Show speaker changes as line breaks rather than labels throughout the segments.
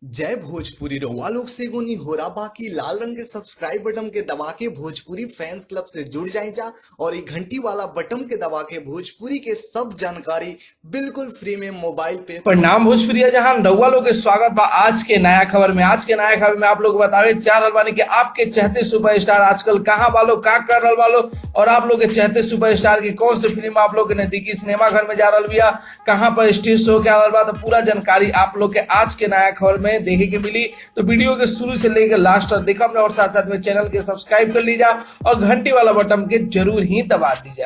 जय भोजपुरी रउआ लोग से एगो निहोरा बाकी लाल रंग के सब्सक्राइब बटन के दबा के भोजपुरी फैंस क्लब से जुड़ जाए जा और ये घंटी वाला बटन के दबा के भोजपुरी के सब जानकारी बिल्कुल फ्री में मोबाइल पे
प्रणाम भोजपुरिया जहां रउआ लोग के स्वागत बा आज के नया खबर में आज के नया खबर में आप लोग बतावे चाह रहल बानी कि आपके चहते सुपरस्टार आजकल कहाँ वालो का कर रहल वालो और आप लोग के चहते सुपरस्टार की कौन सी फिल्म आप लोग के नजदीकी सिनेमा घर में जा रहल बिया कहाँ पर स्टेज शो के आ रहल बा तो पूरा जानकारी आप लोग के आज के नया खबर में देखे के मिली तो वीडियो के शुरू से लेकर लास्ट तक देखा हमने और साथ साथ में चैनल के सब्सक्राइब कर लीजा और घंटी वाला बटन के जरूर ही दबा दीजा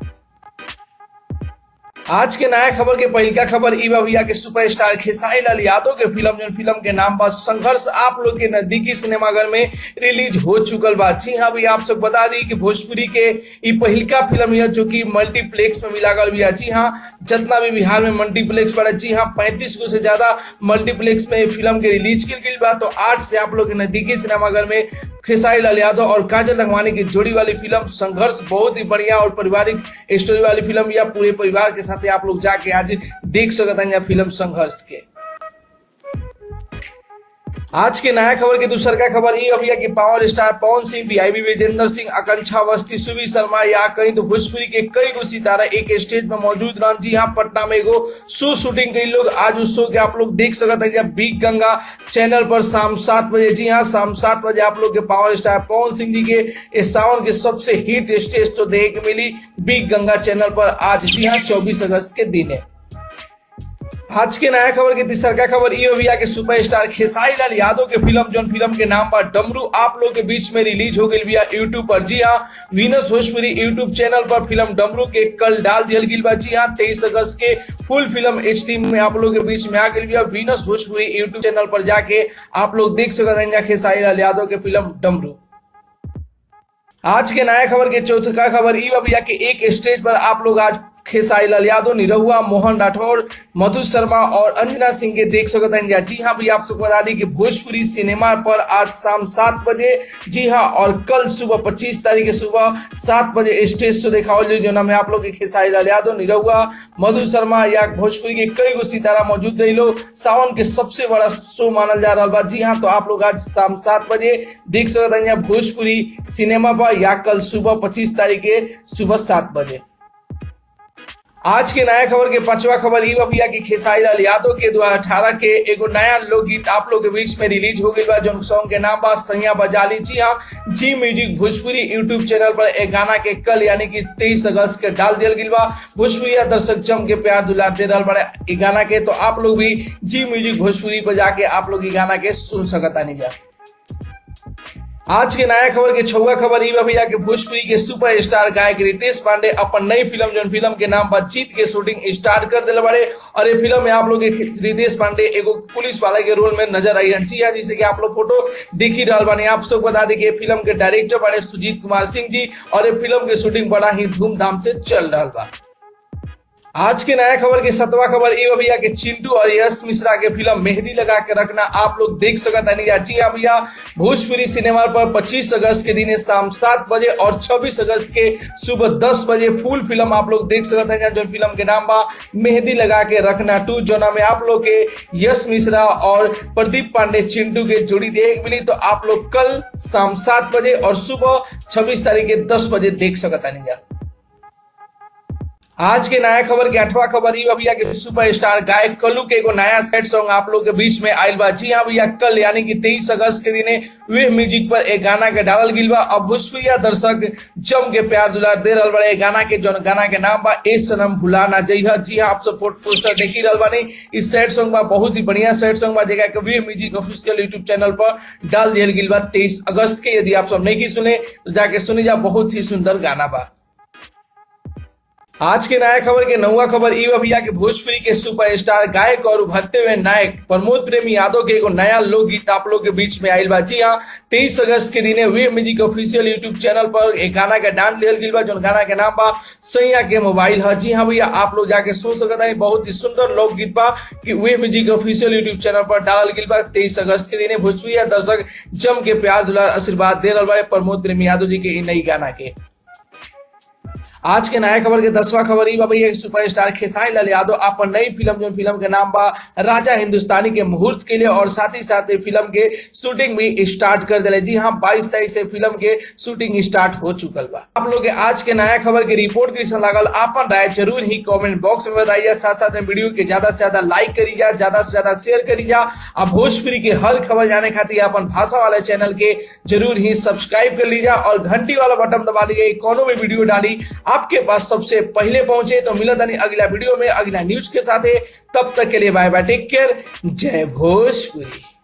आज के नया खबर के पहिलका खबर ई बा भैया के सुपरस्टार खेसारी लाल यादव के फिल्म जो फिल्म के नाम बा संघर्ष आप लोग के नजदीकी सिनेमाघर में रिलीज हो चुकल बा जी हाँ भैया आप सब बता दी कि भोजपुरी के ई पहिलका फिल्म है जो कि मल्टीप्लेक्स में मिला गल भैया जी हाँ जितना भी बिहार में मल्टीप्लेक्स बड़ा जी हाँ पैंतीस को से ज्यादा मल्टीप्लेक्स में फिल्म के रिलीज की गई बा तो आज से आप लोग के नजदीकी सिनेमाघर में खेसारी लाल यादव और काजल रंगवानी की जोड़ी वाली फिल्म संघर्ष बहुत ही बढ़िया और पारिवारिक स्टोरी वाली फिल्म या पूरे परिवार के साथ आप लोग जाके आज देख सकते हैं फिल्म संघर्ष के आज के नया खबर के दूसर का खबर ये अभी कि power star Pawan Singh VIB Vijender Singh Akanksha Awasthi Subi Sharma या कहीं तो भोजपुरी के कई गो सितारा एक स्टेज में मौजूद रहन जी हाँ पटना में एगो शो शूटिंग कई लोग आज उस शो के आप लोग देख सकते हैं बिग गंगा चैनल पर शाम सात बजे जी हाँ शाम सात बजे आप लोग के पावर स्टार पवन सिंह जी के इस सावन के सबसे हिट स्टेज शो देखने के मिली बिग गंगा चैनल पर आज जी हाँ चौबीस अगस्त के दिन है आज के नया खबर के तीसर का खबर ये भैया के सुपरस्टार खेसारी लाल यादव के फिल्म जो फिल्म के नाम पर डमरू आप लोग के बीच में रिलीज हो गई भैया यूट्यूब पर जी हाँ वीनस भोजपुरी यूट्यूब चैनल पर फिल्म डमरू के कल डाल दिया गई बा जी हाँ तेईस अगस्त के फुल फिल्म एच में आप लोग के बीच में आ गई भैया वीनस भोजपुरी यूट्यूब चैनल पर जाके आप लोग देख सकते हैं खेसारी लाल यादव के फिल्म डमरू आज के नया खबर के चौथा खबर ई भैया के एक स्टेज पर आप लोग आज खेसारी लाल यादव निरहुआ मोहन राठौर मधु शर्मा और अंजना सिंह के देख सकते हैं जी हाँ भैया आप सबको बता दी कि भोजपुरी सिनेमा पर आज शाम सात बजे जी हाँ और कल सुबह पच्चीस तारीख सुबह सात बजे स्टेज शो देखा जो नाम है आप लोग के खेसारी लाल यादव निरहुआ मधु शर्मा या भोजपुरी के कई गो सितारा मौजूद रही लो सावन के सबसे बड़ा शो मानल जा रहा बा जी हाँ तो आप लोग आज शाम सात बजे देख सकते हैं भोजपुरी सिनेमा पर या कल सुबह पच्चीस तारीख के सुबह सात बजे आज के नया खबर के पांचवा खबर ई भैया की खेसारी लाल यादव के दो अठारह के एगो नया लोकगीत आप लोग के बीच में रिलीज हो गई बा जो सॉन्ग के नाम बा सैया बजाली जी हाँ जी म्यूजिक भोजपुरी यूट्यूब चैनल पर एक गाना के कल यानी कि तेईस अगस्त के डाल दिया गई बा भोजपुरी दर्शक जम के प्यार दुलार दे रहा बड़े गाना के तो आप लोग भी जी म्यूजिक भोजपुरी पर जाके आप लोग गाना के सुन सकता नहीं जा आज के नया खबर के छुआ खबर ई भैया के भोजपुरी के सुपर स्टार गायक रितेश पांडे अपन नई फिल्म जो फिल्म के नाम पर जीत के शूटिंग स्टार्ट कर दिले बड़े और ये फिल्म में आप लोग रितेश पांडे एगो पुलिस वाले के रोल में नजर आई जी हाँ जिसे कि आप लोग फोटो देख ही रहा बानी आप सब बता दी कि फिल्म के डायरेक्टर बड़े सुजीत कुमार सिंह जी और ये फिल्म के शूटिंग बड़ा ही धूमधाम से चल रहा बा आज के नया खबर के सतवा खबर ये भैया के चिंटू और यश मिश्रा के फिल्म मेहंदी लगा के रखना आप लोग देख सकते हैं जी हाँ भैया भोजपुरी सिनेमा पर 25 अगस्त के दिन शाम सात बजे और 26 अगस्त के सुबह 10 बजे फुल फिल्म आप लोग देख सकते हैं जो फिल्म के नाम बा मेहंदी लगा के रखना टू जो नाम आप लोग के यश मिश्रा और प्रदीप पांडे चिंटू के जोड़ी देख मिली तो आप लोग कल शाम सात बजे और सुबह छब्बीस तारीख के दस बजे देख सकता नहीं आज के नया खबर के अठवा खबर ये भैया के सुपरस्टार गायक कल्लू के एगो नया सेट सॉन्ग आप लोग के बीच में आयल बा जी हाँ भैया कल यानी कि तेईस अगस्त के दिन वे म्यूजिक पर एक गाना के डालल गिल बा अब भोजपुरिया दर्शक जम के प्यार दुलार दे रहा बड़े गाना के जो गाना के नाम बा ए सनम भुलाना जइहा जी हाँ आप सब पोस्टर देखी रहा बानी इस सेट सॉन्ग बा बहुत ही बढ़िया सेट सॉन्ग बा जगह के wave music official YouTube channel पर डाल दिया गिल बा तेईस अगस्त के यदि आप सब नहीं सुने तो जाके सुनी जा बहुत ही सुंदर गाना बा आज के नया खबर के नौवा खबर ई भैया के भोजपुरी के सुपरस्टार गायक और उभरते हुए नायक प्रमोद प्रेमी यादव के एगो नया लोकगीत आप लोग के बीच में आयल बा जी हाँ तेईस अगस्त के दिन wave music official YouTube channel पर एक गाना का डांस लियल गई बा जो गाना के नाम बा सैया के मोबाइल है जी हाँ भैया आप लोग जाके सुन सकता है बहुत ही सुंदर लोकगीत बा कि wave music official YouTube channel पर डालल गई बा तेईस अगस्त के दिन भोजपुरी दर्शक जम के प्यार दुलार आशीर्वाद दे रहा प्रमोद प्रेमी यादव जी के नई गाना के आज के नया खबर के दसवां खबर ही बा भैया कि सुपरस्टार खेसारी लाल यादव अपन नई फिल्म जो फिल्म के नाम बा राजा हिंदुस्तानी के मुहूर्त के लिए और साथ ही साथ ये फिल्म के शूटिंग भी स्टार्ट कर दिले जी हाँ बाईस तारीख से फिल्म के शूटिंग स्टार्ट हो चुकल बा आप लोग के आज के नया खबर के रिपोर्ट कैसा लागल आपन राय जरूर ही कमेंट बॉक्स में बताइए साथ साथ में वीडियो के ज्यादा से ज्यादा लाइक करी जा ज्यादा से ज्यादा शेयर करी जा अब भोजपुरी के हर खबर जाने खातिर अपन भाषा वाले चैनल के जरूर ही सब्सक्राइब कर लीजिए और घंटी वाला बटन दबा लीजिए कोनो भी वीडियो डाली आपके पास सबसे पहले पहुंचे तो मिलत नहीं अगला वीडियो में अगला न्यूज के साथ तब तक के लिए बाय बाय टेक केयर जय भोजपुरी